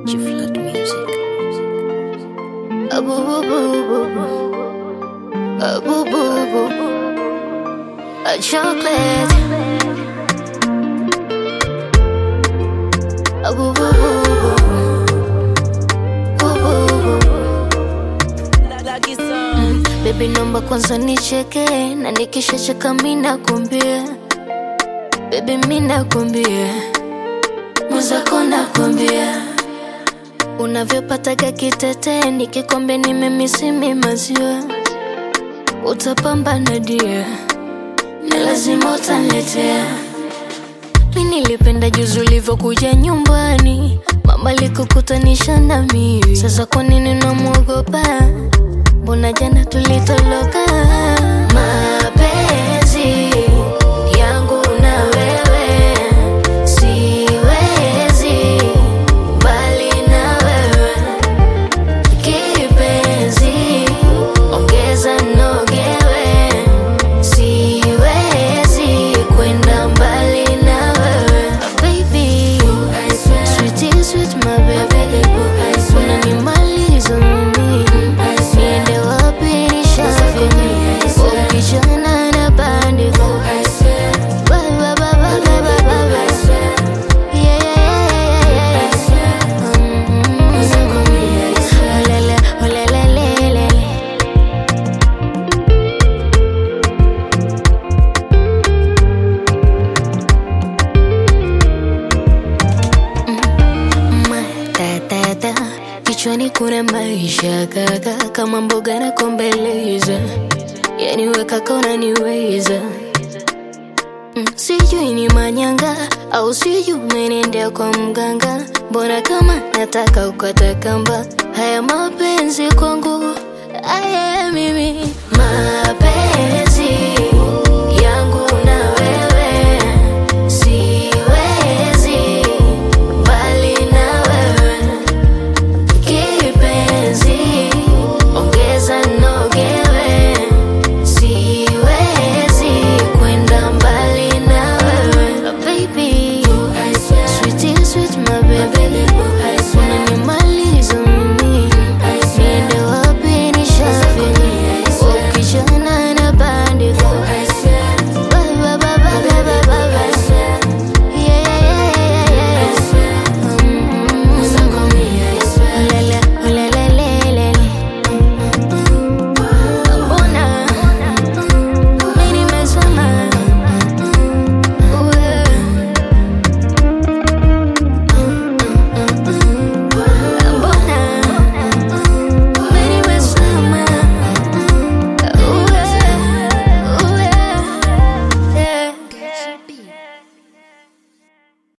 G-Flood Music. Ah, boo, boo, boo, boo, boo. Ah, boo, boo, boo, boo. A chocolate. Ah, boo, boo, boo, boo. Boo, boo, boo. Mm, Baby nomba kwanza nicheke na nikishacheka mina kumbia Baby mina kumbia mwenzako nakwambia unavyopataga kitete nikikombe nimemisimi maziwa utapambana dia na lazima utaniletea mi nilipenda juzi ulivyokuja nyumbani mama likukutanisha na mimi sasa kwa nini namwogopa mbona jana tulitoloka mapenzi yangu na wewe siwezi mbali na wewe kipenzi ongeza nogewe siwezi kwenda mbali na wewe baby sweet sweet my baby unanimaliza mimi niende wapi nishafika ukijana na bandiko Ba, ba, ba, ba, ba, ba, ba, ba. Yeah, yeah, yeah, yeah, yeah. Mm, olele, olelelelele. matata kichwani kuna maisha kaka kama mboga na kombeleza yani wekaka unaniweza Mm, sijui ni manyanga au sijui umenendea kwa mganga mbona kama nataka ukata kamba haya mapenzi kwangu aya mimi mapenzi